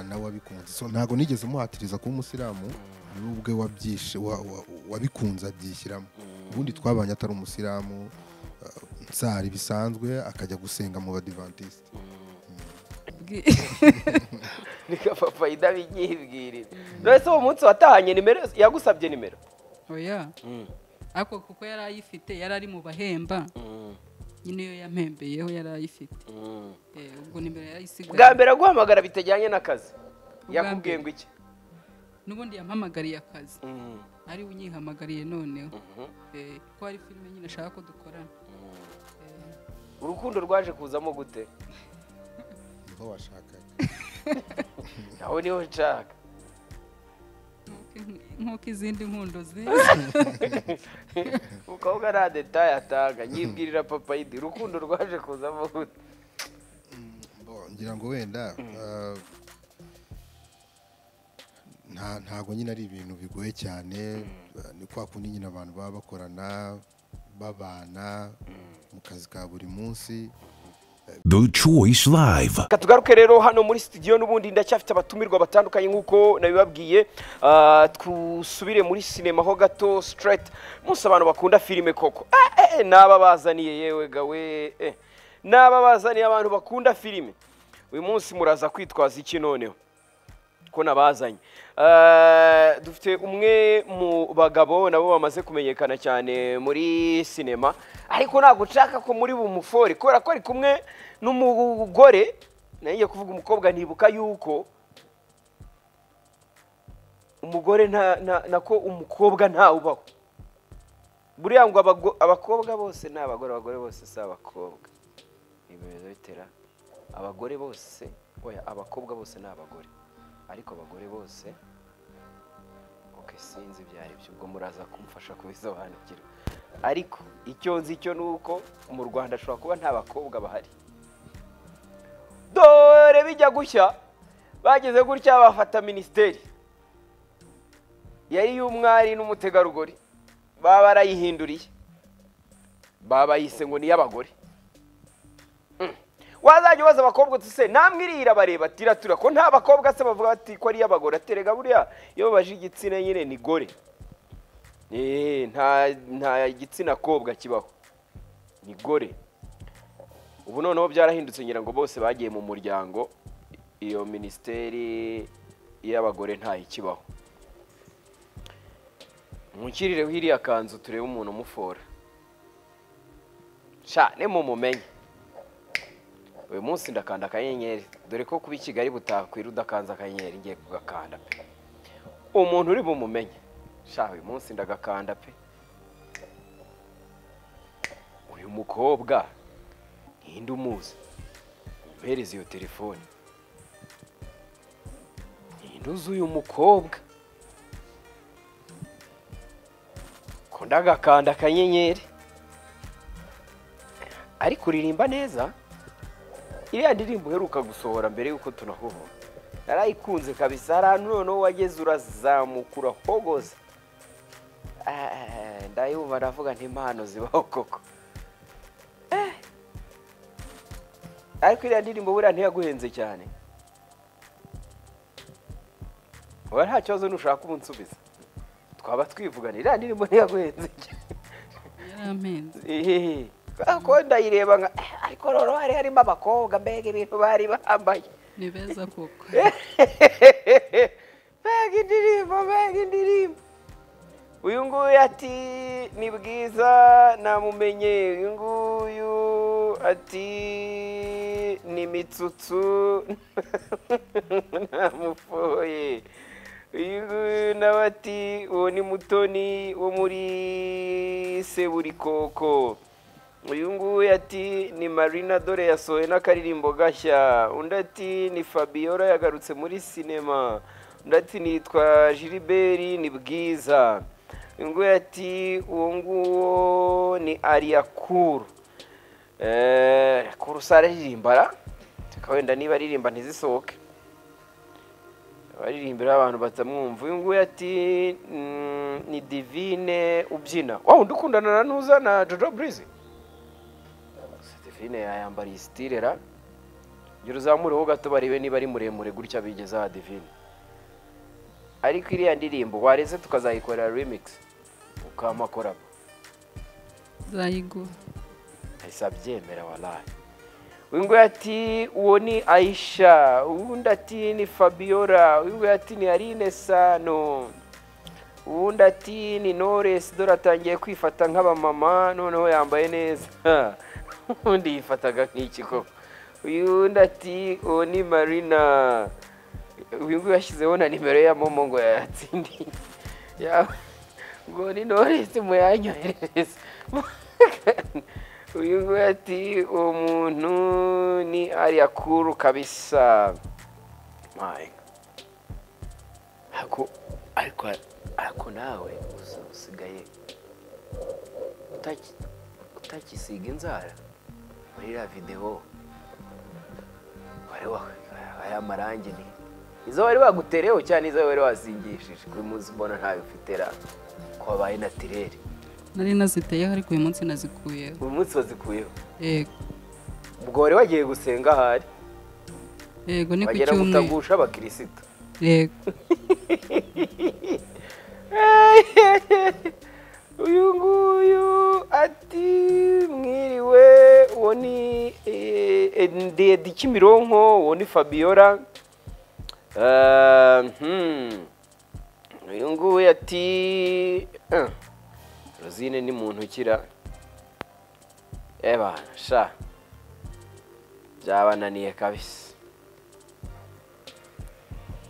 nawe wabikunze so ntabwo nigeze umuhatiriza kuba umusilamu we ubwe wabyishe wa- wa- wabikunze abyishyiramo ubundi twabanye atari umusilamu uh, nsari bisanzwe akajya gusenga mu badivantisite nigapapa idabigihibwirira none se uwo munsi watahanye nimero yagusabye nimero oya ariko kuko yari ayifite yari ari mu bahemba nyine iyo yampembeyeho yari ayifite Eh, ubwo nimero bwa yarayisigaye mbere aguhamagara bitajyanye n'akazi Ubwa yakubwiye mbere. ngo iki n'ubundi yampamagariye akazi ari we unyihamagariye noneho Eh, ko hari filime nyine ashaka ko dukorana Eh, urukundo rwaje kuzamo gute niho washakaga nawe niho nshaka nk'uko- nk'uko izindi nkundo zizi mukobwa nta detaye atanga yibwirira papa idi urukundo rwaje kuzamo gute Bo, ngira ngo wenda uh, nta- ntabwo nyine ari ibintu bigoye cyane uh, ni kwa kundi nyine abantu baba bakorana babana mu kazi ka buri munsi The Choice Live. Reka tugaruke rero hano muri studio n'ubundi ndacyafite abatumirwa batandukanye nk'uko nabibabwiye Ah, dusubire muri sinema ho gato straight munsi abantu bakunda filime koko Eh, eh, n'aba bazaniye yewe gawe eh. n'aba bazaniye abantu bakunda filime uyu munsi muraza kwitwaza iki noneho ko nabazanye Eh, dufite umwe mu bagabo nabo bamaze kumenyekana cyane muri sinema ariko ntabwo nshaka ko muri bumufore kubera ko ari kumwe n'umugore nanjye kuvuga umukobwa ntibuka yuko umugore nta nta- nako umukobwa ntawubaho buriya ngo abago- abakobwa bose ni abagore abagore bose si abakobwa ibimezo bitera abagore bose oya abakobwa bose ni abagore ariko abagore bose ok sinzi ibyo ari byo ubwo muraza kumfasha kubisobanukirwa ariko icyo nzi cyo ni uko mu rwanda ashobora kuba nta bakobwa bahari dore bijya gushya bageze gutya bafata minisiteri yari y'umwari n'umutegarugori baba barayihinduriye baba bayise ngo ni iy'abagore wazajya ubaza abakobwa uti se namwe iriya bareba ati iratura ko nta bakobwa se bavuga bati ko ari iy'abagore aterega buriya iyo babaje igitsina nyine ni gore Eh, nta nta gitsina kobwa kibaho ni gore ubu noneho byarahindutse ngira ngo bose bagiye mu muryango iyo minisiteri y'abagore ntayikibaho mwukirireho iriya kanzu turebe umuntu umufora cyane mumumenye uyu munsi ndakanda akanyenyeri dore ko kuba i kigali butakwira udakanze akanyenyeri ngiye kugakanda pe umuntu uri bumumenye sha uyu munsi ndagakanda pe uyu mukobwa ninde umuzi umuhereza iyo telefone ninde uzi uyu mukobwa ko ndagakanda akanyenyeri ariko uririmba neza iriya ndirimbo uheruka gusohora mbere y'uko tunahura narayikunze kabisa hari ahantu noneho wageze urazamuka urahogoza Eh, ndayumva ndavuga ntimpano zibaho koko Eh. ariko iriya ndirimbo buriya ntiyaguhenze cyane uba nta kibazo nushaka ubu nsubiza twaba twivugana iriya ndirimbo ntiyaguhenze cyane yarampenze Ehehe. ko ndayireba nka "Eh, ariko noneho hari harimo abakobwa mbega ibintu bari bambaye ni beza koko mbega indirimbo mbega indirimbo uyu nguyu ati ni bwiza namumenye uyu nguyu ati ni mitsutsu namufoye uyu nguyu nawe ati uwo ni mutoni wo muri seburikoko uyu nguyu ati ni marina dore yasohoye n'akaririmbo gashya undi ati ni fabiola yagarutse muri sinema undi ati nitwa jiliberi ni bwiza uyu nguyu ati uwo nguwo ni ariyakuru kuru usara aririmbara wenda niba aririmba ntizisohoke abaririmbira abantu batamwumva uyu nguyu ati mm, ni divine ubyina wa undi ukundana na nuza na jojo burizi Sitefine yayambariye sitirera gira uzamureho gato barebe niba ari muremure gutya bigeze aha divine ariko iriya ndirimbo wareze tukazayikorera remix ukama korabo zayigura ahise abyemera waraye uyu ati uwo ni ayisha uwundi ati ni fabiola uyu ati ni arine sano uwundi ati ni noresi dore atangiye kwifata nk'abamama noneho yambaye neza undi yifataga nk'ikiko uyu ati uwo ni marina uyu nguyu yashyizeho na nimero ya momo ngo yayatsindiye ngo ni noresi muyanyoherereze uyu nguyu ati uwo muntu ni ariya kuru kabisa ariko ariko ariko nawe usigaye utakisiga inzara muri iriya videwo aya marangi ni izo wari wagutereho cyane izo wari wasingishije uyu munsi mbona ntayo ufite ra ko wabaye natirere nari naziteyeho ariko uyu munsi nazikuyeho uyu munsi wazikuyeho yego ubwo wari wagiye gusenga ahari yego ni ku bagera cyumweru gutagusha abakirisitu yego uyu nguyu ati mwiriwe uwo ni eh, ndende kimironko uwo ni fabiola Eh, hmm. uyu nguyu ati eh, rosine ni muntu ukira eba sha byabananiye kabisa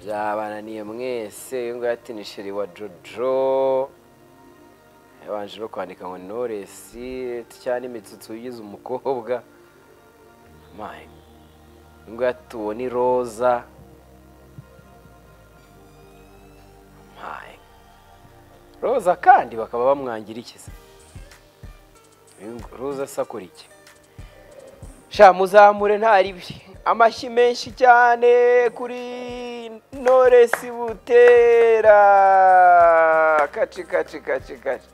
byabananiye mwese uyu nguyu ati ni sheri wa jojo yabanje no kwandika ngo noresi cyangwa n'imitsitsi ugize umukobwa mayi uyu nguyu ati uwo ni roza mayi roza kandi bakaba bamwangira iki se Uyu ngu- roza asakura iki sha muzamure nta ribi amashyi menshi cyane kuri noresi butera kaci kaci kaci kaci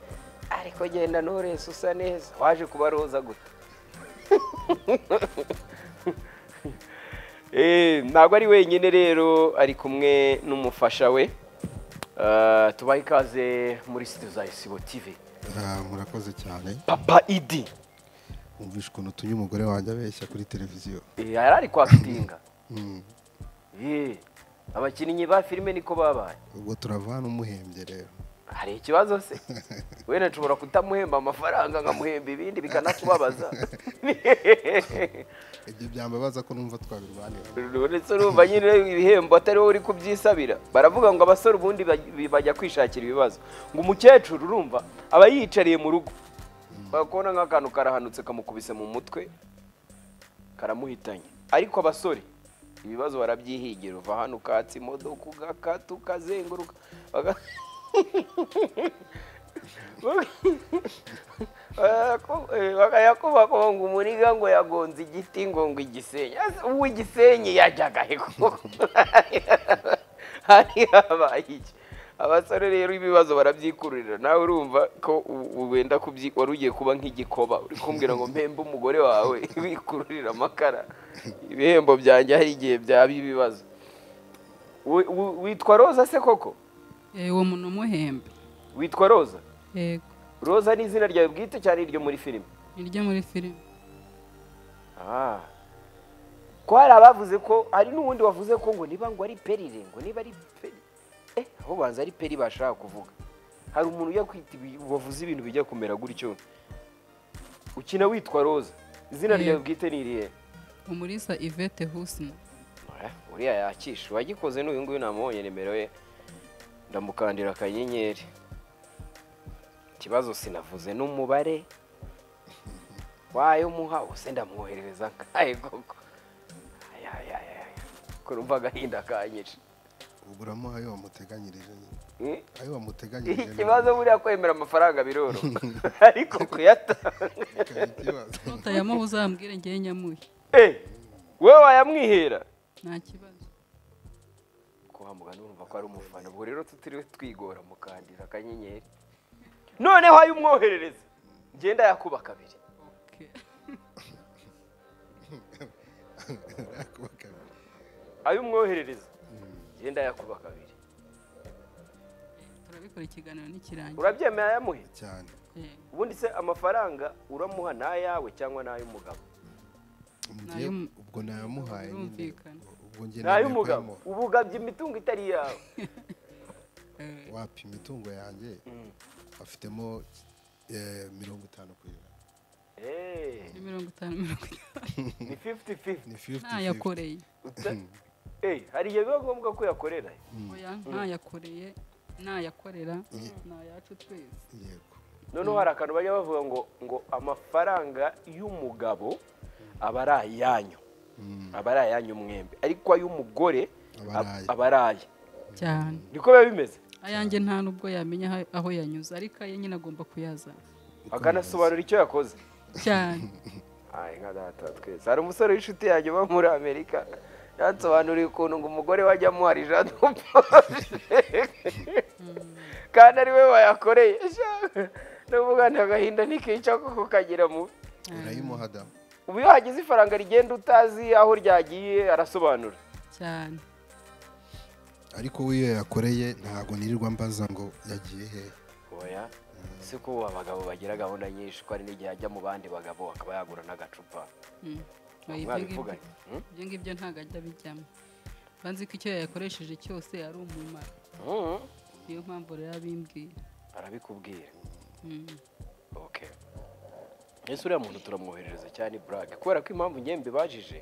ariko genda noresi usa neza waje kuba roza guta Eh, ntabwo ari wenyine rero ari kumwe n'umufasha we Eh, tubahe ikaze muri studio za isibo tv Ah, murakoze cyane papa idi wumvishe ukuntu utumye umugore wanjye abeshya kuri televiziyo Eh, yari ari kwakitinga Mm. Eh, abakinnyi ba filime niko babaye ubwo turavana umuhembye rero hari ikibazo se wenda nshobora kutamuhemba amafaranga nkamuhemba ibindi bikanatubabaza ibyo byambabaza ko numva twabirwanira uretse urumva nyine ibihembo atari wowe uri kubyisabira baravuga ngo abasore ubundi baj- bajya kwishakira ibibazo ngo umukecuru urumva aba yiyicariye mu rugo bakabona nk'akantu karahanutse kamukubise mu mutwe karamuhitanye ariko abasore ibibazo barabyihigira uva hano ukatsa imodoka ugakata ukazenguruka baga- bakayakubakuba ngo umuriga ngo yagonze igiti ngo ngo igisenyi uwo igisenyi yajyaga he koko hari habaye iki abasore rero ibibazo barabyikururira nawe urumva ko u- u- wenda kubyi wari ugiye kuba nk'igikoba uri kumbwira ngo mpembe umugore wawe wikururira amakara ibihembo byanjye hari igihe byaba ibibazo Wi- wi- witwa roza se koko Eh, uwo muntu umuhembe witwa roza yego roza ni izina ryawe bwite cyane iryo muri filime ni iryo muri filime Ah. ko hari abavuze ko hari n'uwundi wavuze ko ngo niba ngo ari perire ngo niba ari peri eh aho banza ari peri bashaka kuvuga hari umuntu ujya kwita ibi- wavuze ibintu bijya kumera gutyo ukina witwa roza izina Yego. ryawe bwite ni irihe umurisa ivete husina Eh, uriya yakisha uwagikoze n'uyu nguyu namubonye nimero ye ndamukandira akanyenyeri ikibazo sinavuze n'umubare wayo muha ubuse ndamwoherereza nkaye koko ayayayaya kurumva agahinda kanyice uburamuha ayo wamuteganyirije nyine Eh, ayo wamuteganyirije ni- ikibazo buriya kwemera amafaranga biroroha ariko kuyatanga kari ikibazo tutayamuha uzambwire ngewe nyamuhe Eh, wowe wayamwihera nta kibazo kuhamugana urumva ko ari umufana ubwo rero tutiriwe twigora mukandira akanyenyeri noneho ayo umwoherereza ngenda yakuba kabiri Okay. Yakuba ayo umwoherereza genda yakuba kabiri turabikora ikiganiro n'ikirangira urabyemeye ayamuhe cyane yego ubundi se amafaranga uramuha ni ayawe cyangwa ni ay'umugabo Mu gihe- Nayo- ubwo nayamuhaye nyine. Birumvikana. ubwo njye ni naniwe ay'umugabo kuyamuha. uba ugabye imitungo itari yawe Eh, wapi imitungo yanjye afitemo eh, mirongo itanu ku ijana Eh, ni mirongo itanu mirongo itanu ni fifiti fifiti ni 50 ntayakoreye hari igihe biba ngombwa ko yakorera oya ntayakoreye nayakorera ni ayacu twese yego noneho hari akantu bajya bavuga ngo ngo amafaranga y'umugabo aba ari ayanyu aba ari ayanyu mwembe ariko ay'umugore Aba ab- ari aye. aba ari aye cyane niko biba bimeze ayanjye nta n'ubwo yamenya aho- aho yanyuze ariko aye nyine agomba kuyazana akanasobanura icyo yakoze cyane Ay, nka data wa twese hari umusore w'inshuti yanjye uba muri amerika yansobanuriye ukuntu ngo umugore wajya amuhari jana kandi ari we wayakoreye no kuvuga nta gahinda ntikica kuko kagira mubi urayimuha damu ubu iyo hagize ifaranga rigenda utazi aho ryagiye arasobanura cyane ariko we iyo yakoreye ntabwo nirirwa mbaza ngo yagiye hehe oya si ko ubu abagabo bagira gahunda nyinshi ko hari n'igihe ajya mu bandi bagabo akaba yagura n'agacupa Mm. Oya, Ntabwo ibyo ngibyo- mwabivuganye Mm? ibyo ngibyo ntabwo ajya abijyamo banzi ko icyo yayakoresheje cyose ari umumaro Mm. niyo mpamvu rero abimbwira arabikubwira Mm. okay ese uriya muntu turamwoherereza cyane burake kubera ko impamvu ngembe bajije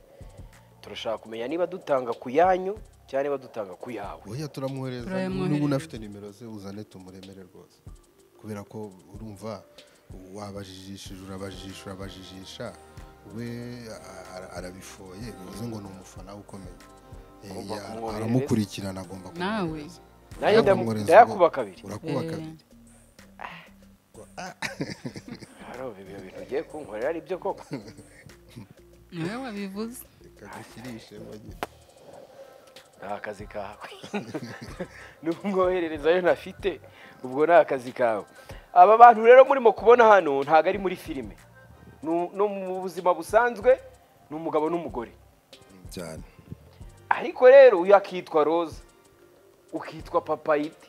turashaka kumenya niba dutanga ku yanyu cyangwa niba dutanga ku yawe oya turamwohereza Turayamwohereza. n'ubu unafite nimero ze uzane tumuremere rwose kubera ko urumva wabajijishije urabajijisha urabajijisha we a- a- arabifoye uzi ngo ni umufana we ukomeye Eh, Ugomba ya- kumwohereza. aramukurikirana agomba nawe kumwohereza. nanjye ndamu- Kumwohereza ngo ndayakuba kabiri urakuba Eh. kabiri Haro, ibyo bintu ugiye kunkorera ari byo koko niwe wabivuze reka dukirishe mbagira. ni akazi kawe n'umwohererezayo ntafite ubwo ni akazi kawe aba bantu rero murimo kubona hano ntabwo ari muri filime Nu- no mu buzima busanzwe ni umugabo n'umugore cyane ariko rero uyu akitwa roza ukitwa papayiti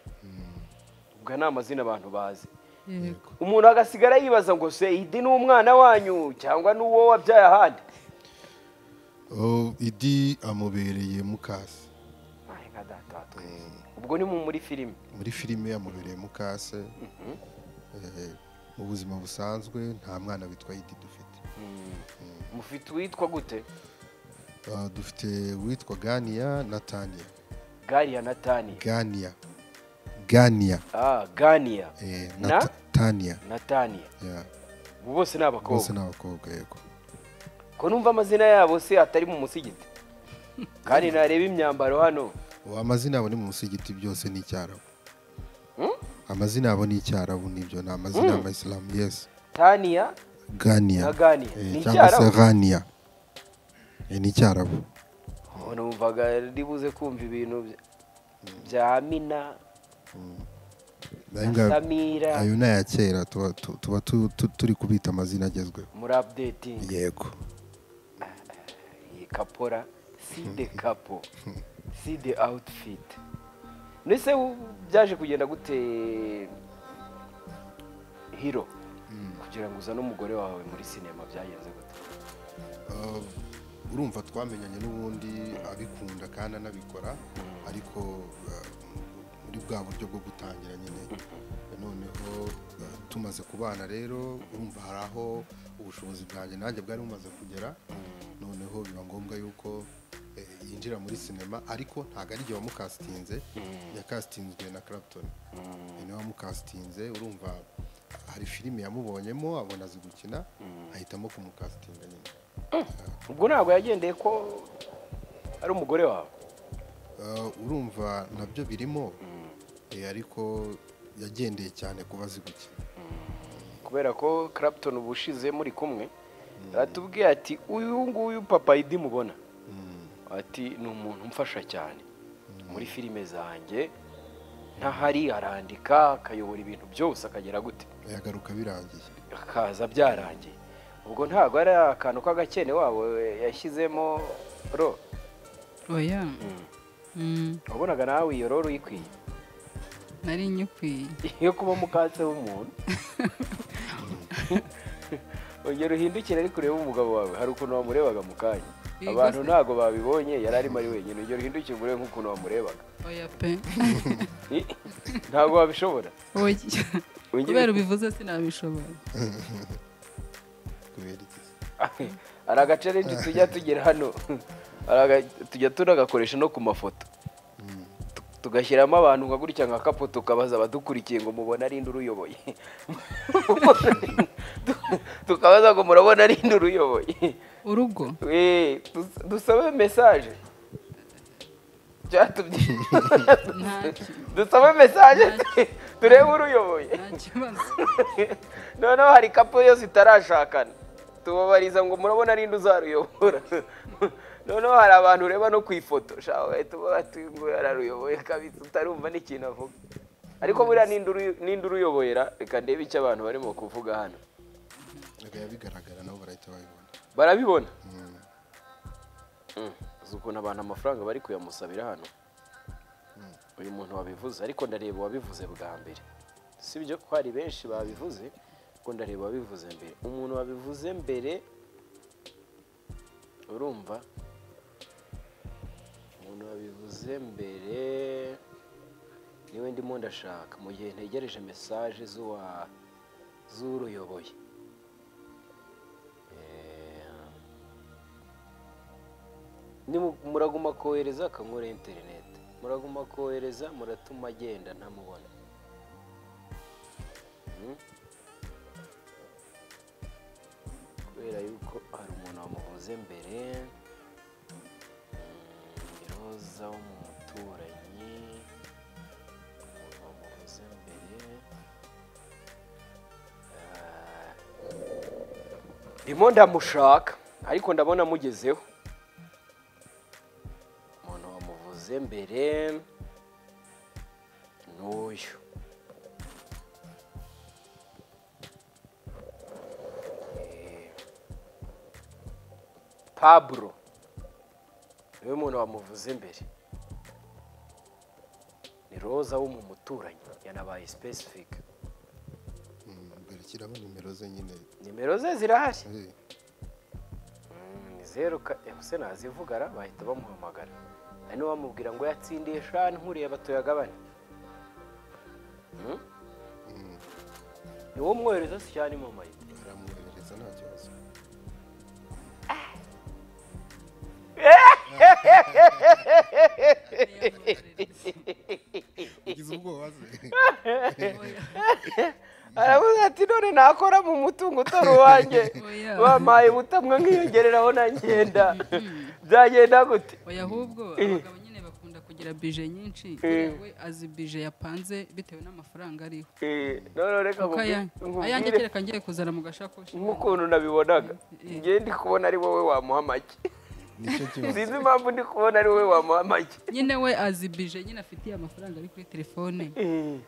ubwo ni amazina abantu bazi yego umuntu agasigara yibaza ngo se idi ni umwana wanyu cyangwa ni uwo wabyaye ahandi Oh, idi amubereye mukase Ay, nka data wa twese. ubwo ni mu muri filime muri filime yamubereye mukase Eh, mu buzima busanzwe nta mwana witwa idi dufite mufite uwitwa gute Ah, dufite uwitwa ganiya na taniya gariya na taniya ganiya ganiya Ah, Gania eh, na na Ta- taniya Natania. Yeah, Ubu bose bose ni abakobwa. ni abakobwa yego Ko numva amazina yabo se atari mu musigiti. Kandi nareba imyambaro hano. Ubu amazina yabo ni mu musigiti byose ni icyarabu Hmm? amazina yabo ni icyarabu nibyo ni amazina y'abayisilamu yesi Tania ganiya na Gania. Eh, Ni cyangwa se icyarabu. ganiya Eh, ni icyarabu Oh, numvaga ribuze kumva ibintu bya- bya Mina, Nayo na nga- Samira, ayo ni aya kera tuba tu- tuba tu- tu- turi kubita amazina agezweho muri updating. yego Iyi Kapora, si de capo, si de outfit. Nese byaje kugenda gute hiro kugira ngo uzane umugore wawe muri sinema byagenze gute Uh, urumva twamenyanye n'ubundi abikunda kandi anabikora ariko uh, muri bwa buryo bwo gutangira nyine noneho uh, tumaze kubana rero urumva hari aho ubushobozi bwanjye nanjye bwari bumaze kugera noneho biba ngombwa yuko eh, yinjira muri sinema ariko ntabwo ari igihe wamukasitinze yakasitinzwe na Clapton ni nawe wamukasitinze urumva hari filime yamubonyemo abona azi gukina ahitamo kumukasitinga nyine ubwo ntabwo yagendeye ko ari umugore wawe Uh, urumva nabyo birimo eh, ariko yagendeye cyane kuba azi gukina kubera ko Clapton ubu ushize muri kumwe atubwiye ati uyu nguyu papa idi mubona ati ni umuntu umfasha cyane muri filime zanjye ntahari arandika akayobora ibintu byose akagera gute yagaruka birangiye akaza byarangiye ubwo ntabwo ari akantu k'agakene wabo yashyizemo ro oya Mm, wabonaga nawe iyo rero uyikwiye nari nyikwiye iyo kuba mukatse w'umuntu ongera uhindukire ari kureba umugabo wawe hari ukuntu wamurebaga mu kanya Yego abantu se. ntabwo babibonye yari arimo ari wenyine ongera uhindukire umurebe nk'ukuntu wamurebaga oya pe Ih, ntabwo wabishobora oya Wongere- kubera ubivuze sinabishobora kubera iki hari agacarenje tujya tugera hano hari aga- tujya tunagakoresha no ku mafoto Tu- tugashyiramo abantu nka gutya nka kapo tukabaza abadukurikiye ngo mubona ari inde uruyoboye Tu- tukabaza ngo murabona ari inde uruyoboye urugo Eh, dus- dusabe mesaje byatumye ntacyo dusabe mesaje turebe uruyoboye nta kibazo noneho hari kapu yose itarashakana tubabariza ngo murabona ninde uzaruyobora noneho hari abantu ureba no ku ifoto shawe bahita batunguye araruyoboye kabisa utarumva n'ikintu avuga ariko buriya ninde uru- ninde uruyoboye ra reka ndebe icyo abantu barimo kuvuga hano bikaba bigaragara nabo barahita babibona barabibona Mm. uzi ukuntu abantu amafaranga bari kuyamusabira hano uyu muntu wabivuze ariko ndareba uwabivuze bwa mbere si byo ko hari benshi babivuze ko ndareba uwabivuze mbere umuntu wabivuze mbere urumva umuntu wabivuze mbere niwe ndimo ndashaka mu gihe ntegereje mesaje z'uwa z'uruyoboye Eh, Nimu- muraguma kohereza akankora interineti muraguma kohereza muratuma agenda ntamubona Hmm? kubera yuko hari umuntu wamuvuze mbere Hmm, roza wo mu muturanyi umuntu wamuvuze mbere Ah. ndimo ndamushaka ariko ndabona amugezeho umuntu wamuvuze mbere n'uyu Eh, pablo niwe muntu wamuvuze mbere ni roza wo mu muturanyi yanabaye specific Mm, mbere kiramo nimero ze nyine nimero ze zirahari Eh, ni zeru ka ese nazivuga ra bahita bamuhamagara hari n'uwamubwira ngo yatsindiye shani nkureba tuyagabane Hmm? ni wowe umwohereza si cyane mu mayita baramwoherereza nta kibazo ugize ubwoba se aravuze ati none nakora mu mutungo utari uwanjye Oya. bampaye ubutamwa nkiyongereraho nagenda byagenda gute oya ahubwo abagabo nyine bakunda kugira bije nyinshi buriya we azi bije yapanze bitewe n'amafaranga ariho Eh, none reka kuko nkubwire- aya- ayanjye nkubwire kereka ngiye kuzana mu gashakoshi nk'ukuntu nabibonaga Eh. ngiye ndi kubona ari wowe wamuha amagi nicyo kibazo sinzi impamvu ndi kubona ari wowe wamuha amagi nyine we azi bije nyine afitiye amafaranga ari kuri telefone Eh.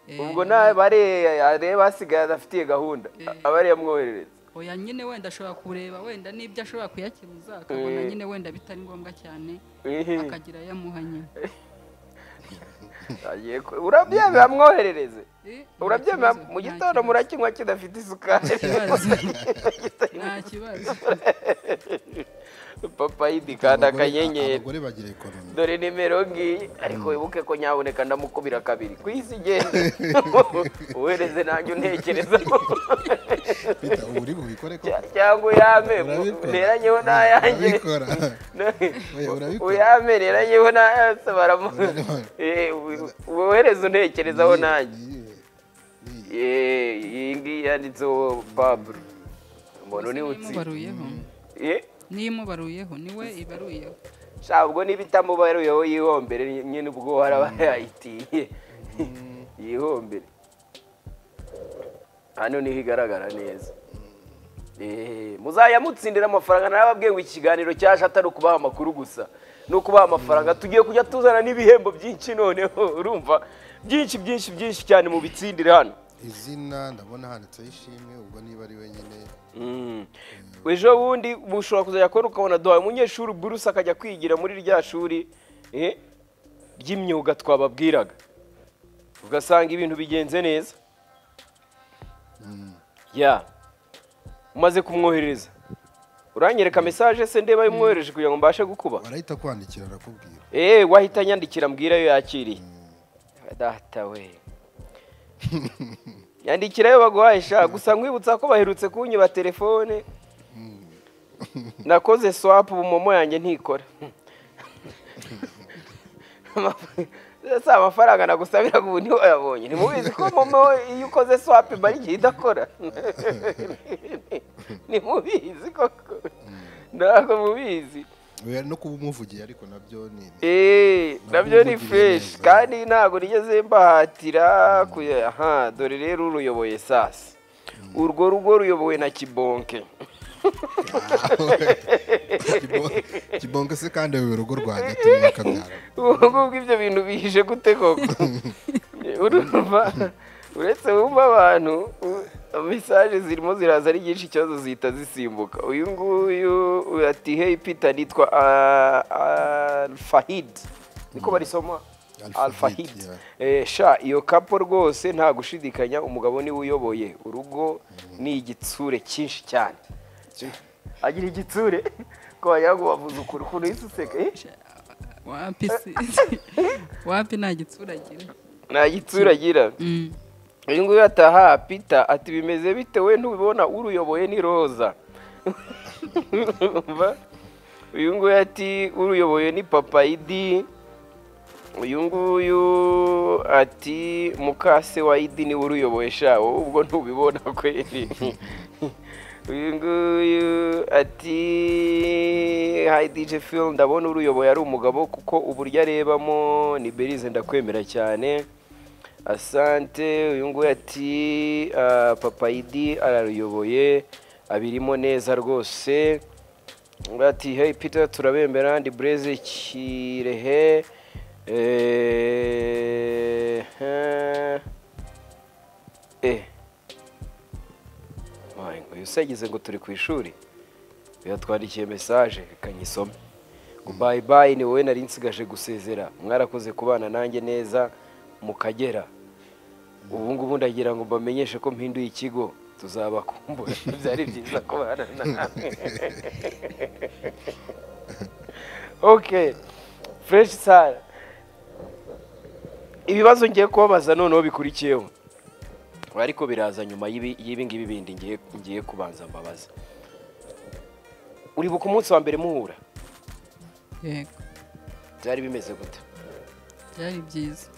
Eh, ubwo ntabare areba hasigaye adafitiye gahunda aba ariyo amwoherereza oya nyine wenda ashobora kureba wenda n'ibyo ashobora kuyakemuza akabona nyine wenda bitari ngombwa cyane Eh. akagira ayo amuha nyine Agiye ku- urabyemera amwoherereze Eh, nta urabyemera kibazo, mu nta gitondo kibazo. murakinywa kidafite isukari kibazo nta kibazo papa yidi kandi Abagore- akanyenyeri abagore bagira ekonomi dore nimero ngiyi ariko wibuke ko nyaboneka ndamukubira kabiri ku isi igenda uhereze nanjye untekerezaho bita uburi bubikore ko Cya- cyangwa uyame Urabikora. neranyeho n'ayanjye urabikora Oya, urabikora uyame neranyeho n'ayanjye baramu Eh, u- wohereze untekerezaho nanjye Eh, iyi ngiyi yanditseho pablo umuntu niwe utsinda nimubaruyeho Eh, niyo imubaruyeho niwe ibaruyeho sha ubwo niba itamubaruyeho yihombere nyine ubwo haraba yayitiye yihombere hano niho igaragara neza Eh, muzayamutsindira amafaranga narababwiye ngo ikiganiro cyaje atari ukubaha amakuru gusa ni ukubaha amafaranga tugiye kujya tuzana n'ibihembo byinshi noneho urumva byinshi byinshi byinshi cyane mu bitsindire hano izina ndabona handitseho ishimwe ubwo niba ari wenyine ejo bundi bushobora kuzajya kubona ukabona duhaye umunyeshuri buruse akajya kwigira muri rya shuri eh, ry'imyuga twababwiraga ugasanga ibintu bigenze neza ya umaze kumwohereza uranyereka mesaje se ndeba yumwohereje kugira ngo mbashe gukuba warahita kwandikira arakubwira eee wahita nyandikira mbwira yo yakiriye data we yandikira yo baguhaye sha gusa nkwibutsa ko baherutse kunyiba telefone nakoze swapu ubu momo yanjye ntikora si amafaranga nagusabira ubu niho yabonye ntimubizi ko momo iyo ukoze swapu imara igihe idakora ntimubizi koko ntabwo mubizi Oya, no kuba umuvugiye ariko nabyo ni ni- eee nabyo ni Nabyo feshi neza. kandi ntabwo nigeze mbahatira kuya- aha dore rero uruyoboye sasi urwo rugo ruyobowe na kibonke Kibon- kibonke se kandi ayoboye urugo rwanjye atuye akabyara ubu ngubu ibyo bintu bihishe gute koko urumva uretse wumva abantu u- mesaje zirimo ziraza ari nyinshi ikibazo zihita zisimbuka uyu nguyu ati hey peter nitwa ah, alfahid niko barisoma Alfahid, alfahid yeah. Eh, sha iyo kapo rwose nta gushidikanya umugabo niwe uyoboye urugo ni igitsure cyinshi cyane agira igitsure ko wagira ngo bavuze ukuri ukuntu uhise useka eh? wapi se wapi nta gitsura agira nta gitsure agira Mm. uyu nguyu ataha pita ati bimeze bite we ntubibona uruyoboye ni roza Urumva? uyu nguyu ati uruyoboye ni papayidi uyu nguyu ati mukase wa idi niwe uruyoboye sha wowe ubwo ntubibona kweri uyu nguyu ati hayi dije filo ndabona uruyoboye ari umugabo kuko uburyo arebamo ni berize ndakwemera cyane asante uyu nguyu ati ah, papa idi araruyoboye abirimo neza rwose ati hey peter turabembera ndi bureze kirehe eh, eh, eh. Wayi, uyu se yagize ngo turi ku ishuri yatwandikiye mesaje reka nyisome ngo bayi bayi ni wowe nari nsigaje gusezera mwarakoze kubana nanjye neza mu kagera ubu ngubu ndagira ngo mbamenyeshe ko mpinduye ikigo tuzabakumbura byari byiza kubana nawe ok fureshi sara ibibazo ngiye kubabaza noneho bikurikiyeho ariko biraza nyuma y'ibi- y'ibi ngibi bindi ngiye- ngiye kubanza mbabaza uribuka umunsi wa mbere muhura yego byari bimeze gute byari byiza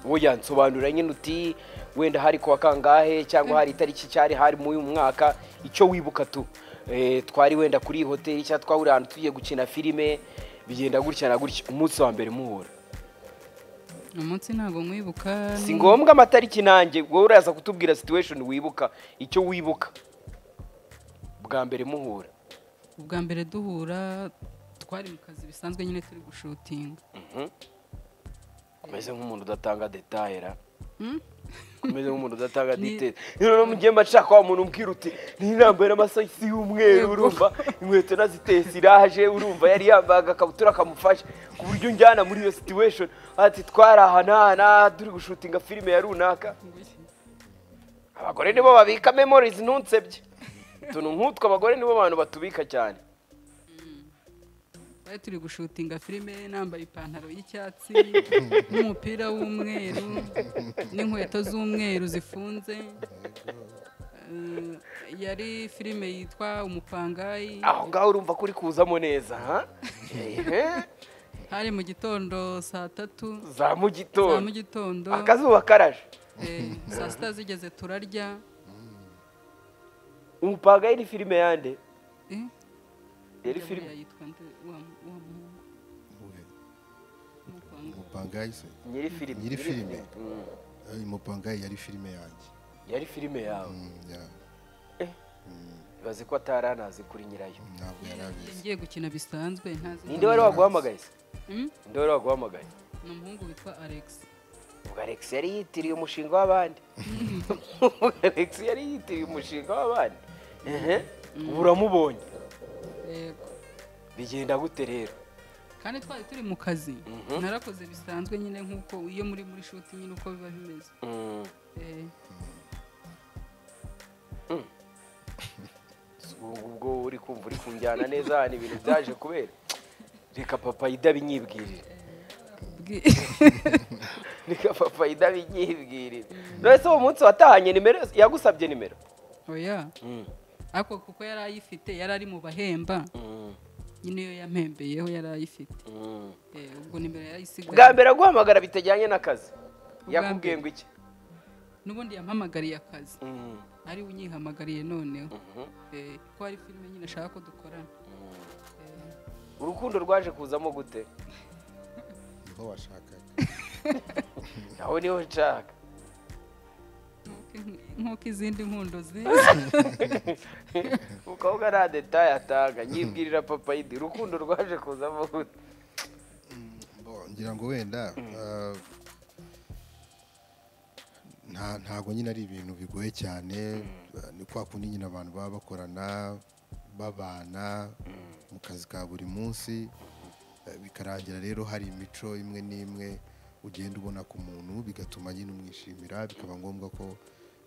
wowe yansobanurira nyine uti wenda hari kuwa kangahe cyangwa hari itariki cyari hari muri uyu mwaka icyo wibuka tu Eh, twari wenda kuri iyi hoteli cyangwa twahuriye ahantu tugiye gukina filime bigenda gutya na gutya umunsi wa mbere muhura umunsi ntabwo mwibuka si ngombwa amatariki nanjye wowe uraza kutubwira situation wibuka icyo wibuka bwa mbere muhura ubwa mbere duhura twari mu kazi bisanzwe nyine turi gushutinga Mhm. umeze nk'umuntu udatanga detaye ra umeze nk'umuntu udatanga Ni- detaye noneho mugiye mbashaka wa muntu umbwira uti ntirambaye n'amasogisi y'umweru Yego. urumva inkweto naziteye siraje urumva yari yambaye agakabutura kamufashe ku buryo unjyana muri iyo situation ati twarahanahana turi gushutinga filime ya runaka abagore nibo babika memories ntunsebye utuntu nk'utwo abagore nibo bantu batubika cyane twari turi gushutinga filime nambaye ipantaro y'icyatsi n'umupira w'umweru n'inkweto z'umweru zifunze Eh, yari filime yitwa umupangayi aho ngaho urumva ko uri kuzamo neza ha Ehe. hari mu gitondo saa tatu za mu za gitondo mu gitondo akazuba karaje eh, saa sita zigeze turarya umupangayi ni filime yande Eh, yari buriya filime yitwa nde? Wa- wa mu- Mupanga- umupangayi se nyiri filime Nyiri filime. Mm. Eh, umupangayi yari filime yanjye yari filime yawe Mm, ya- ibaze ko atari anazi kuri nyirayo ntabwo yari abizi ngiye gukina bisanzwe ntazi ninde wari waguhamagaye se Mm? ninde wari waguhamagaye ni umuhungu witwa alex ubwo alex yari yitiriye umushinga w'abandi ubwo alex yari yitiriye umushinga w'abandi ehe ubu uramubonye yego bigenda gute rero kandi twari turi mu kazi narakoze bisanzwe nyine nk'uko iyo muri muri shuti nyine uko biba bimeze Mm. Eh, Ubu- ubwo uri kumva uri kunjyana neza hano ibintu byaje kubera reka papa idabinyibwirire bwi- reka papa idabinyibwirire none se uwo munsi watahanye nimero yagusabye nimero oya ariko kuko yari ayifite yari ari mu bahemba nyine iyo yampembeyeho yari ayifite Eh, ubwo nimero yarayisigaye bwa mbere aguhamagara bitajyanye n'akazi yakubwiye ngo iki n'ubundi yampamagariye akazi Mm. ari we unyihamagariye noneho Mhm. Eh, ko hari filime nyine ashaka ko dukorana Eh, urukundo rwaje kuzamo gute niho washakaga aho niho nshaka nk'uko- nk'uko izindi nkundo ziri mukobwa nta detaye atanga nyibwirira papa yidi urukundo rwaje kuzamo gute Bo, ngira ngo wenda ah, nta ntago nyine ari ibintu bigoye cyane ah, ni kwa kundi nyine abantu baba bakorana babana mu kazi ka buri munsi eh, bikarangira rero hari imico imwe n'imwe ugenda ubona ku muntu bigatuma nyine umwishimira bikaba ngombwa ko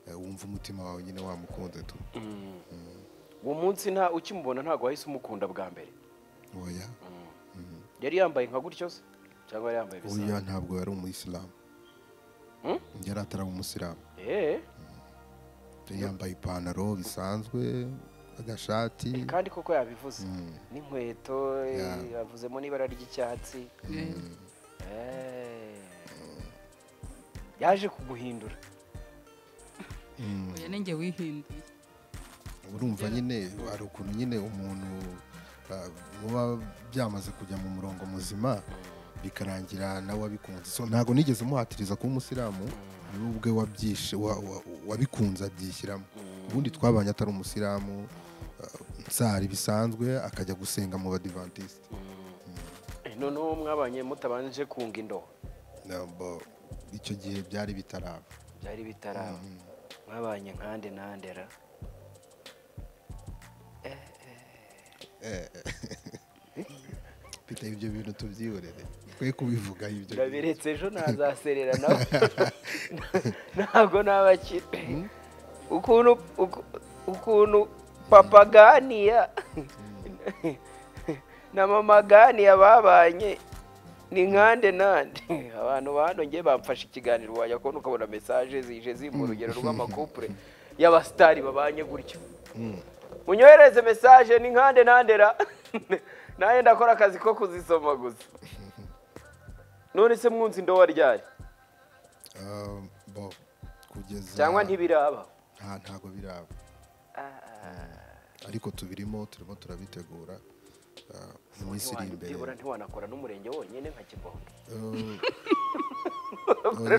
eh, wumva umutima wawe nyine wamukunda tu uwo munsi nta ukimubona ntabwo wahise umukunda bwa mbere oya yari yambaye nka gutyo se cyangwa yari yambaye oya ibisanzwe ntabwo yari umuyisilamu Mm? yari ataraba umusilamu eee yari yambaye ipantaro bisanzwe agashati kandi koko yabivuze Mm. n'inkweto eh, Ya. yavuzemo n'ibara ry'icyatsi Eh, Eh. yaje kuguhindura oya ni njye wihinduye urumva nyine hari ukuntu nyine umuntu ah, muba byamaze kujya mu murongo muzima bikarangira nawe abikunze so ntabwo nigeze muhatiriza kuba umusilamu niwe ubwe wabyishe wa- wa- wabikunze abyishyiramo ubundi twabanye atari umusilamu ah, nsari bisanzwe akajya gusenga mu badivantisite Eh, noneho mwabanye mutabanje kunga indobo Na- bo, icyo gihe byari bitaraba byari bitaraba mwabanye nkande nandera mfite ibyo bintu tubyihorere twe kubivugaho ibyo bintu ndabiretse ejo ntazaserera nawe ntabwo nabakire ukuntu uku- ukuntu papa ganiya na mama ganiya babanye ni nkande nande abantu ba hano ngiye bamfashe ikiganiro wajya kubona ukabona mesaje zije ziri mu rugero rw'amakupure y'abasitari babanye gutyo munyohereze mesaje ni nkande nandera nanjye ndakora akazi ko kuzisoma gusa none se mwunzi indobo ryari Ah, bo kugeza cyangwa ntibiraba nta ntago biraba ariko tubirimo turimo turabitegura ah, mu minsi iri imbere byibura ntiwanakora n'umurenge wonyine nka kibondo Eh,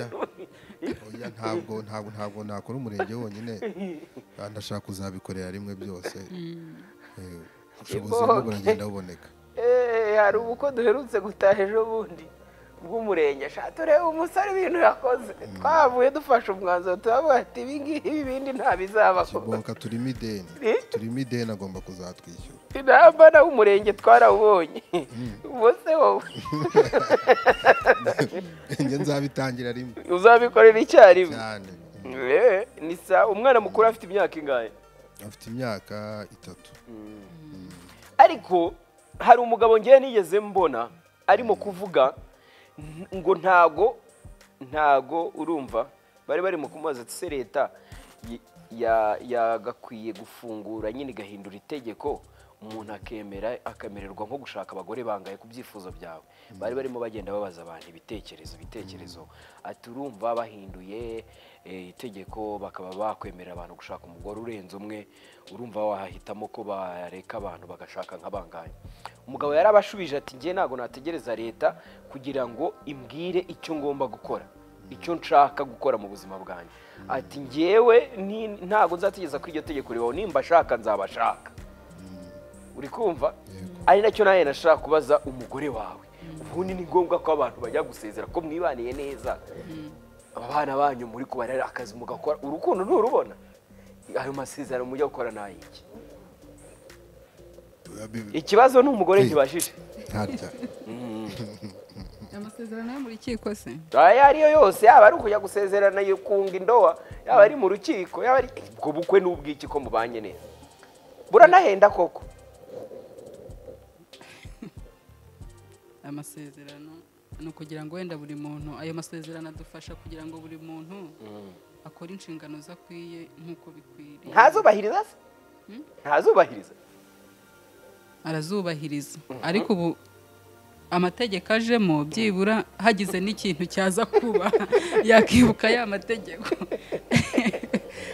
oya oya ntabwo ntabwo ntabwo nakora umurenge wonyine Ah, ndashaka kuzabikorera rimwe byose Eh, ubushobozi Kibondo. bwo buragenda buboneka Eh, hari ubukwe duherutse gutaha ejo bundi bw'umurenge ashaka turebe umusore ibintu yakoze twavuye dufashe umwanzuro turavuga ati ibi ngibi ibindi ntabizaba kibonka turimo ideni Eh? turimo ideni agomba kuzatwishyura inamba nawe umurenge twarawubonye ubwo se wowe njye nzabitangira rimwe uzabikorera icyarimwe cyane Eh, ni sa umwana mukuru afite imyaka ingahe afite imyaka itatu ariko hari umugabo ngewe nigeze mbona arimo kuvuga n- ngo ntago ntago urumva bari barimo kumubaza ati se leta y- ya- yagakwiye gufungura nyine igahindura itegeko umuntu akemera akamererwa nko gushaka abagore bangaye ku byifuzo byawe bari barimo bagenda babaza abantu ibitekerezo ibitekerezo ati urumva bahinduye eh, itegeko bakaba bakwemerera abantu gushaka umugore urenze umwe urumva wahitamo ko bareka abantu bagashaka nk'abanganye umugabo yarabashubije ati njye ntabwo nategereza leta kugira ngo imbwire icyo ngomba gukora icyo nshaka gukora mu buzima bwanjye ati ngewe ni- ntabwo nzategeza ko iryo tegeko ribaho nimba ashaka nzabashaka uri kumva ari nacyo nawe nashaka kubaza umugore wawe ubundi ni ngombwa ko abantu bajya gusezera ko mwibaniye neza aba bana banyu muri kubarera akazi mugakora urukundo nturubona ayo masezerano mujya gukora ni ayiki ikibazo ni umugore Hey. nkibajije ntarya amasezerano yo mu rukiko se ayo ariyo yose yaba ari ukujya gusezerana kunga indoha yaba ari mu rukiko yaba ari ubwo bukwe n'ubwiki ko mubanye neza buranahenda koko amasezerano ni ukugira ngo wenda buri muntu ayo masezerano adufasha kugira ngo buri muntu akore inshingano ze akwiye nk'uko bikwiriye ntazubahiriza se ntazubahiriza arazubahiriza ariko ubu amategeko ajemo byibura hagize n'ikintu cyaza kuba yakibuka ya mategeko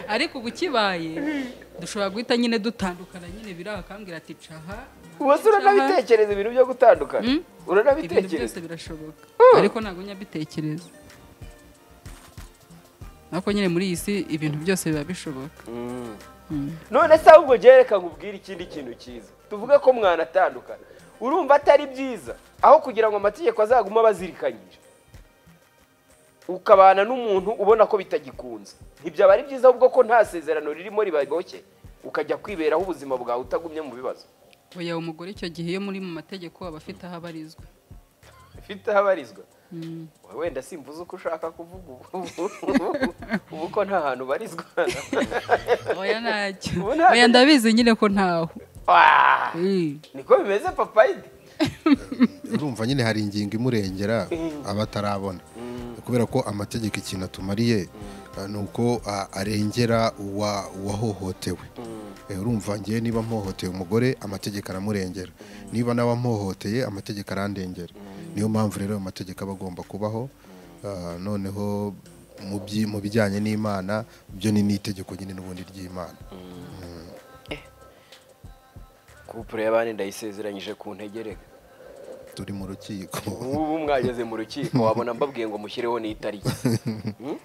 ariko ubu kibaye dushobora guhita nyine dutandukana nyine biriho akambwira ati caha ubu se uranabitekereza ibintu byo gutandukana Mm. ibintu byose uranabitekereza birashoboka ariko ntabwo njya mbitekereza ariko nyine muri iyi si ibintu byose biba bishoboka none se ahubwo njyewe reka nkubwire ikindi kintu cyiza tuvuge ko mwanatandukana urumva atari byiza aho kugira ngo amategeko azaguma abazirikanyije ukabana n'umuntu ubona ko bitagikunze ntibyaba ari byiza ahubwo ko nta sezerano ririmo ribagoke ukajya kwiberaho ubuzima bwawe utagumye mu bibazo oya umugore icyo gihe iyo muri mu mategeko aba afite aho abarizwa bifite aho abarizwa Mm. wenda simvuze uko ushaka kuvuga ubu ubu ko nta hantu barizwa oya ntacyo Ubu ntabwo- oya ndabizi nyine ko ntaho Waa! Eh. niko bimeze papayidi urumva nyine hari ingingo imurengera abatarabona kubera ko amategeko ikintu atumariye eh, ni uko ah, arengera uwa- uwahohotewe Eh, urumva ngewe niba mpohoteye umugore amategeko aramurengera niba nawe ampohoteye amategeko arandengera niyo mpamvu rero ayo mategeko aba agomba kubaho Ah, noneho mu byi- mu bijyanye n'imana byo ni n'itegeko nyine n'ubundi ry'imana kupure y'abandi ndayisezeranyije ku ntegereka turi mu rukiko ubu mwageze mu rukiko wabona mbabwiye ngo mushyireho n'itariki Hmm?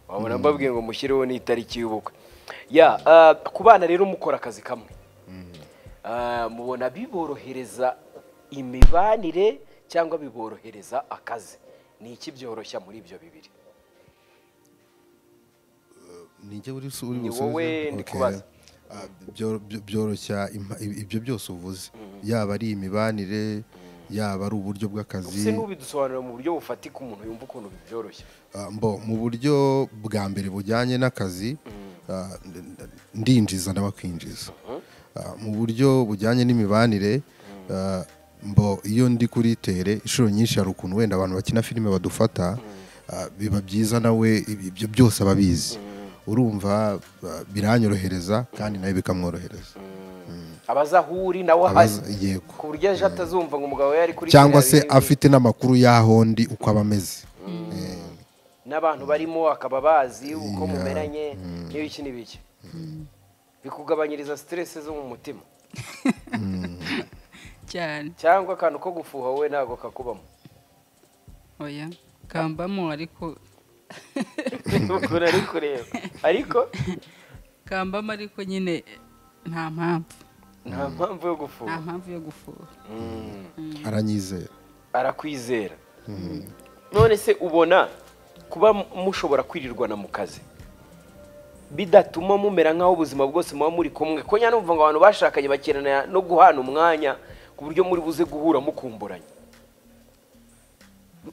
wabona mbabwiye ngo mushyireho n'itariki y'ubukwe ya ah, ku bana rero mukora akazi kamwe Ah, mubona biborohereza imibanire cyangwa biborohereza akazi ni iki byoroshya muri ibyo bibiri ninjye uri su- uri Ni busubize? wowe ndi Okay. kubaza. Ah, byo- byo- byoroshya impa- ib- ibyo byose uvuze yaba ari imibanire yaba ari uburyo se bw'akazi n'ubidusobanurira mu buryo bufatika umuntu yumva ukuntu bibyoroshya Ah, mbo mu buryo bwa mbere bujyanye n'akazi ah, n- n- ndinjiza nawe akinjiza Ah, mu buryo bujyanye n'imibanire ah, mbo iyo ndi kuri tere inshuro nyinshi hari ukuntu wenda abantu bakina filime badufata ah, biba byiza nawe ibi- ibyo byose aba abizi urumva ah, biranyorohereza kandi nawe bikamworohereza abaza aho uri nawe ahari Abaza- yego ku buryo ejo atazumva ngo umugabo we yari kuri cyangwa se kiriya bibi. afite n'amakuru y'aho ndi uko aba ameze Eh, n'abantu barimo akaba bazi uko Yeah. mumeranye n'ibiki n'ibiki bikugabanyiriza siteresi zo mu mutima cyane cyangwa akantu ko gufuha wowe ntabwo kakubamo oya kambamo ariko ukuntu ari kureba ariko kambamo ariko nyine nta mpamvu nta mpamvu yo gufuha nta mpamvu yo gufuha Mm. aranyizera arakwizera none se ubona kuba mu- mushobora kwirirwana mu kazi bidatuma mumera nk'aho ubuzima bwose muba muri kumwe ko nyine numva ngo abantu bashakanye bakenana no guhana umwanya ku buryo muri buze guhura mukumburanye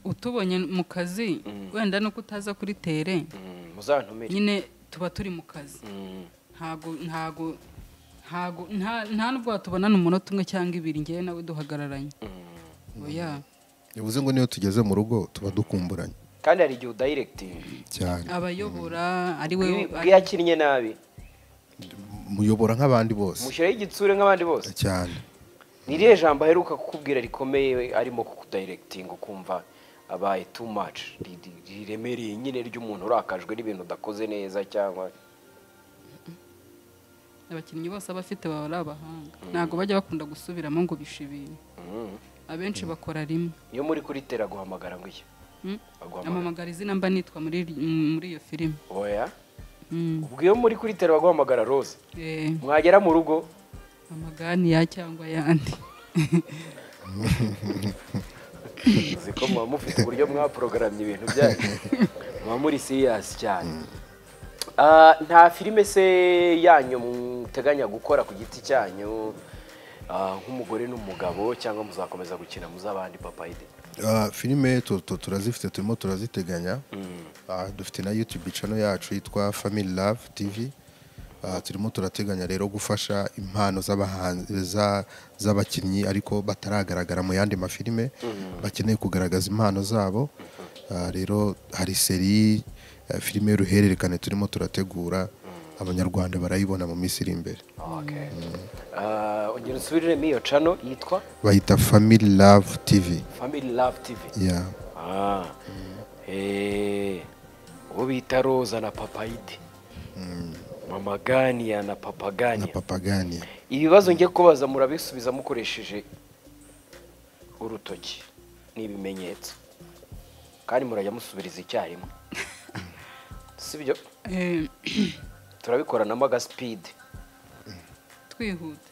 utubonye mu kazi wenda nuko utaza kuri tere Mm, muzantumire nyine tuba turi mu kazi Mm. ntago ntago ntago nta- nta nubwo watubonana umunota umwe cyangwa ibiri ngewe nawe duhagararanye oya bivuze ngo niyo tugeze mu rugo tuba dukumburanye kandi hari igihe udayiregitinga cyane abayobora ari we bwe yakinnye nabi muyobora nk'abandi bose mushyiraho igitsure nk'abandi bose cyane ni irihe jambo aheruka kukubwira rikomeye arimo kukudayiregitinga ukumva abaye too much ri- ri- riremereye nyine ry'umuntu urakajwe n'ibintu udakoze neza cyangwa abakinnyi bose aba afite baba ari abahanga ntago bajya bakunda gusubiramo ngo bishibire Mm. abenshi bakora rimwe iyo muri kuri tera guhamagara ngo iki Mm. baguhamagara amamagara izina mba nitwa muri muri iyo filime oya Mm. ubwo iyo muri kuri tera baguhamagara rose Eh, mwagera mu rugo amagani ya cyangwa ayandi uzi ko muba mufite uburyo mwaporogaramye ibintu byanyu muba muri siriyasi cyane Ah, nta filime se yanyu muteganya gukora ku giti cyanyu ah, nk'umugore n'umugabo cyangwa muzakomeza gukina muzabandi papayide Ah, filime tu- tu- turazifite turimo turaziteganya Ah, dufite na youtube channel yacu yitwa family love tv Ah, turimo turateganya rero gufasha impano z'abahanzi- za- z'abakinnyi ariko bataragaragara mu yandi mafilime bakeneye kugaragaza impano zabo Ah, rero hari seri eh, filime y'uruhererekane turimo turategura abanyarwanda barayibona mu minsi iri imbere okay. Ah, ongera usubiriremo iyo cano yitwa bayita family love tv family love tv yeah. Ah. Eh. Uwo bita Roza na Papayide. Mama Gania na Papa na Gania. papagani Ibibazo ngiye kubaza murabisubiza mukoresheje urutoki n'ibimenyetso. Kandi murajya musubiriza icyarimwe. Sibyo? Eh, Turabikoranamo agaspeed. twihuta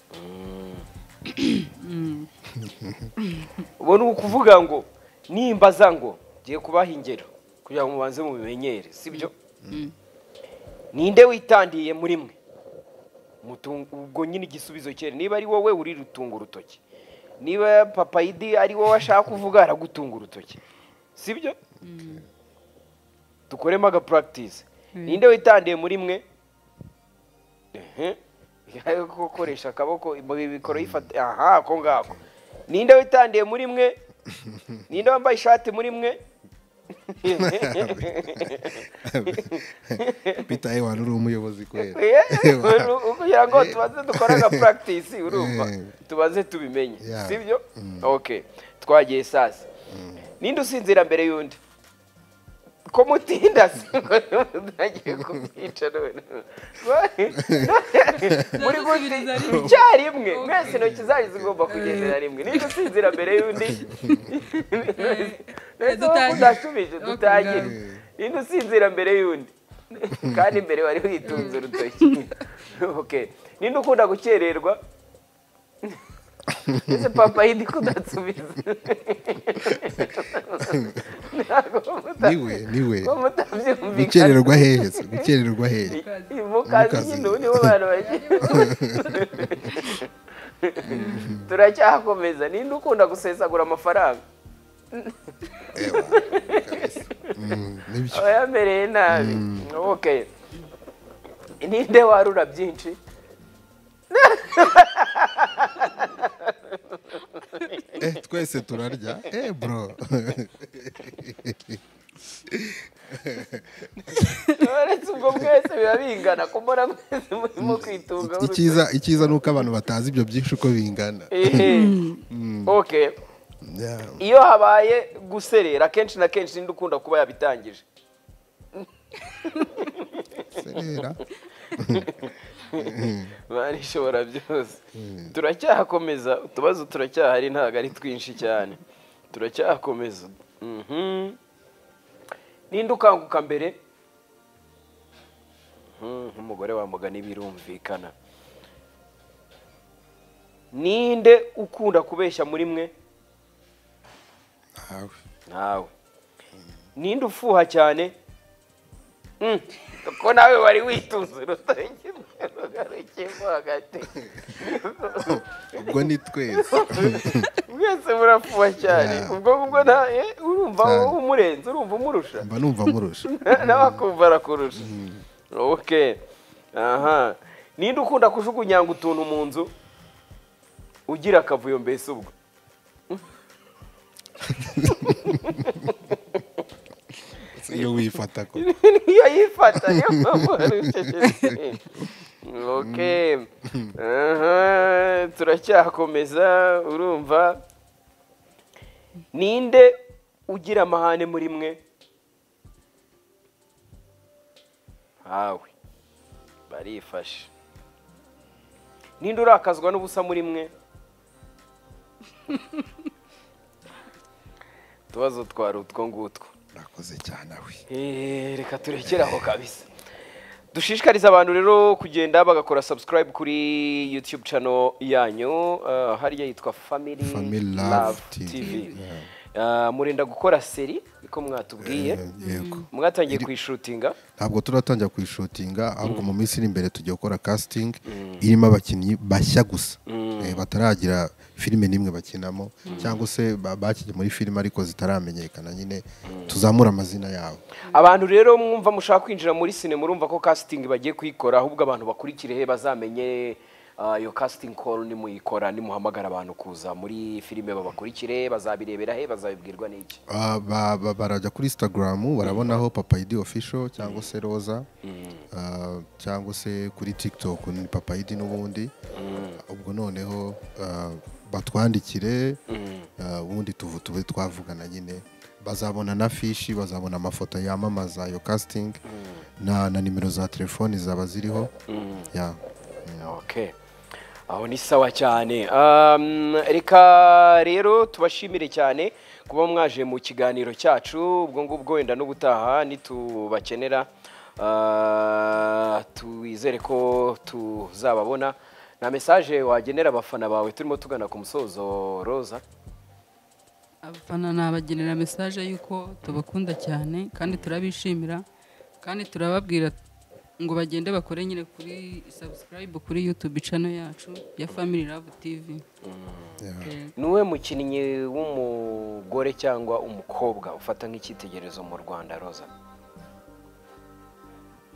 Ubu ni ukuvuga ngo nimbaza ngo ngiye kubaha ingero kugira ngo mubanze mubimenyere sibyo ninde witandiye muri mwe Mutungu- ubwo nyine igisubizo cyera niba ari wowe uri rutunga urutoki niba papayidi ari wowe ashaka kuvuga aragutunga urutoki sibyo dukoremo aga practice ninde witandiye muri mwe Ehe. gukoresha akaboko bikoro yifata aha ako ngako ninde witandiye muri mwe ninde wambaye ishati muri mwe bitaye wari uri umuyobozi kwera kugira ngo tubanze dukore aga practice urumva Eh. tubanze tubimenye Yeah. sibyo okay twagiye sasa ninde usinzira mbere y'undi ko mutinda si mutagiye kumwica none muri Tuzasubiriza rimwe. icyarimwe Okay. mwese intoki zanyu zigomba kugendera rimwe ninde usinzira mbere y'undi nahise dutangire. udasubije Okay, dutangire ngaho. ninde usinzira mbere y'undi kandi mbere wari witunze urutoki okay ninde ukunda gukererwa ese papa yindi kudasubiza ntabwo niwe niwe mutabyumvikana gukererwa heza gukererwa heza mukazi Mukazi. nyine ubu nibo bantu bagiye turacyakomeza ninde ukunda gusesagura amafaranga nibyo aba yamereye nabi okay ninde warura byinshi Eh, twese turarya eh bro uretse ubwo bwese biba bingana kumbona mwese murimo kwitunga icyiza icyiza ni uko abantu batazi ibyo byinshi uko bingana Ehe. okay Yeah. iyo habaye guserera kenshi na kenshi ninde ukunda kuba yabitangije serera bari ishobora byose turacyakomeza utubazo turacyahari ntabwo ari twinshi cyane turacyakomeza Mhm. ninde ukanguka mbere Mhm, nk'umugore wambuga n'ibirumvikana ninde ukunda kubeshya muri mwe Ntawe. nawe ninde ufuha cyane Mm, ko nawe wari witunze urutoki rugarukiyemo hagati ubwo ni twese mwese murafuha cyane Yeah. ubwo ngubwo nta- eh, urumva Cyane. wowe umurenze urumva umurusha mba numva murusha nawe akumva arakurusha okay aha ninde ukunda kujugunyanga utuntu mu nzu ugira akavuyo mbese ubwo iyo wifata ko niyo yifata niyo mpamvu hari ucecetse okay aha turacyakomeza urumva ninde ugira amahane muri mwe hawe barifashe ninde urakazwa n'ubusa muri mwe utubazo twari utwo ngutwo nakoze cyane we Eh, reka turekere aho kabisa dushishikariza abantu rero kugenda bagakora subscribe kuri youtube channel yanyu eh, hariya yitwa family, Family Love TV, yeah. Ah, murenda gukora seri niko mwatubwiye Eh, yego mwatangiye kuyishutinga ntabwo turatangira kuyishutinga ahubwo mu minsi iri imbere tugiye gukora casting irimo abakinnyi bashya gusa Eh, bataragira filime n'imwe bakinamo cyangwa se ba- bakinnye muri filime ariko zitaramenyekana nyine tuzamura amazina yabo abantu rero mwumva mushaka kwinjira muri sine murumva ko casting bagiye kuyikora ahubwo abantu bakurikirehe bazamenye ah, iyo casting call nimuyikora nimuhamagara abantu kuza muri filime babakurikire bazabirebera he bazabibwirwa n'iki Ah, ba- ba- barajya kuri instagram barabonaho papa idi official cyangwa se roza ah, cyangwa se kuri tiktok ni papa idi n'ubundi ubwo noneho ah, batwandikire ah, ubundi tuvu- tube twavugana nyine bazabona na fishi bazabona amafoto yamamaza iyo casting na, na nimero za telefoni zaba ziriho ya Okay. aho ni sawa cyane Um, reka rero tubashimire cyane kuba mwaje mu kiganiro cyacu ubwo ngubwo wenda n'ubutaha nitubakenera Ah, twizere ko tuzababona nta mesaje wagenera abafana bawe turimo tugana ku musozo roza abafana nabagenera mesaje y'uko tubakunda cyane kandi turabishimira kandi turababwira ngo bagende bakore nyine kuri subscribe kuri youtube channel yacu ya family love tv Eh, niwe mukinnyi w'umugore cyangwa umukobwa ufata nk'icyitegererezo mu rwanda roza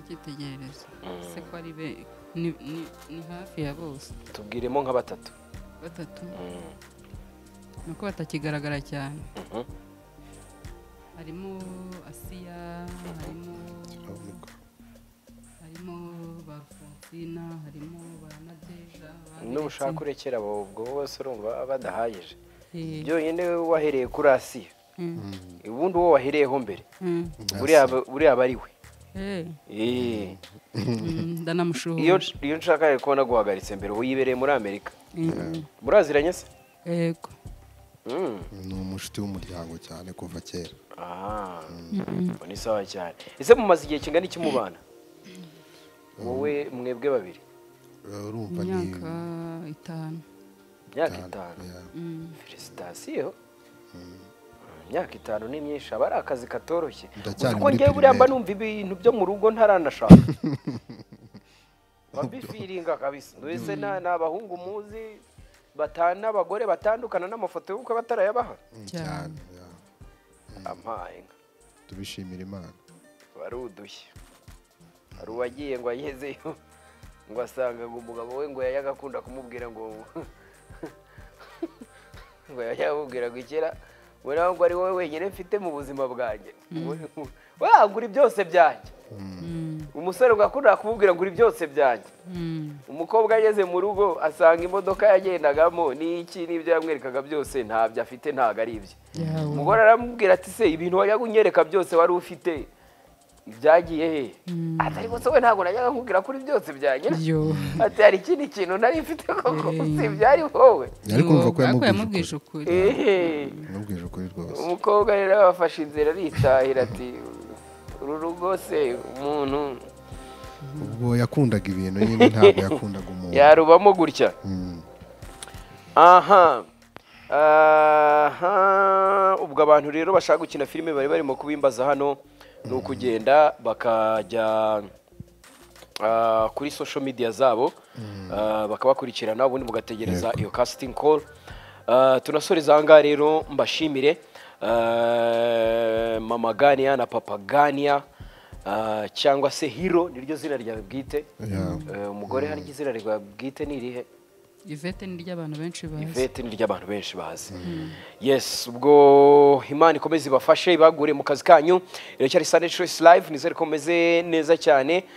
icyitegererezo se ko ari be ni, ni, ni hafi ya bose tubwiremo nka batatu batatu ni uko batakigaragara cyane Mhm. harimo asiya harimo harimo ba Fonsina, harimo ba nadeja ba n'ubushaka urekera abo ubwo bose urumva badahayije Eh, byonyine wahereye kuri asiya Mm. ubundi uwo wahereyeho mbere Mm. buriya aba- buriya aba ari we Eh, Eh. mm, iyo ndanamushuhura iyo nshaka rero kubona guhagaritse mbere ubu yibereye muri amerika Mm, muraziranye se yego Mm. ni umushuti w'umuryango cyane kuva kera Ah. Ubwo ni sawa cyane ese mumaze igihe kingana iki mubana wowe mwebwe babiri Eh, urumva ni imyaka itanu imyaka itanu ya. Mm, felicitasiyo imyaka itanu ni myinshi aba ari akazi katoroshye Ndacyari kuko muri ngewe buriya mba primaire. numva ibintu byo mu rugo ntaranashaka babifiringa kabisa mbese na- ni abahungu muzi batana abagore batandukana n'amafoto y'ubukwe batarayabaha cyane ya. ampaye inka tubishimira imana wari udushya hari uwagiye ngo agezeyo ngo asangaga umugabo we ngo yajyaga akunda kumubwira ngo ngo yajyaga amubwira ngo ikera we nawe ngo ari wowe wenyine mfite mu buzima bwanjye wagura byose byanjye mm, umusore ugakunda kumubwira ngo uri byose byanjye mm, umukobwa ageze mu rugo asanga imodoka yagendagamo n'iki n'ibyo yamwerekaga byose ntabyo afite ntabwo ari ibye yawe. umugore aramubwira ati se ibintu wajyaga unyereka byose wari ufite ibyagiye he atari gusa we ntabwo najyaga nkubwira kuri byose byanyera Yo. ati hari ikindi kintu nari mfite koko Eh. si ibyari wowe yari kumva ko Yo, ariko yamubwije ukuri ukuri Ehe. yamubwije ukuri rwose umukobwa rero yafashe inzira aritahira ati uru rugo se umuntu ubwo yakundaga ibintu nyine ntabwo yakundaga umuntu yarubamo gutya Mm. aha aha ubwo abantu rero bashaka gukina filime bari barimo kubimbaza hano ni ukugenda bakajya ah, kuri social media zabo ah, bakabakurikirana ubundi mugategereza iyo casting call Ah, tunasoreza aha ngaha rero mbashimire ah, mama ganiya na papa ganiya ah, cyangwa se hiro niryo zina ryawe bwite Yeah. Eh, umugore hari izina ryawe bwite ni irihe ivete ni ry'abantu benshi bazi ivete ni ry'abantu benshi bazi yes ubwo imana ikomeze ibafashe ibagure mu kazi kanyu iracyari sande choice live nizere ko mumeze neza cyane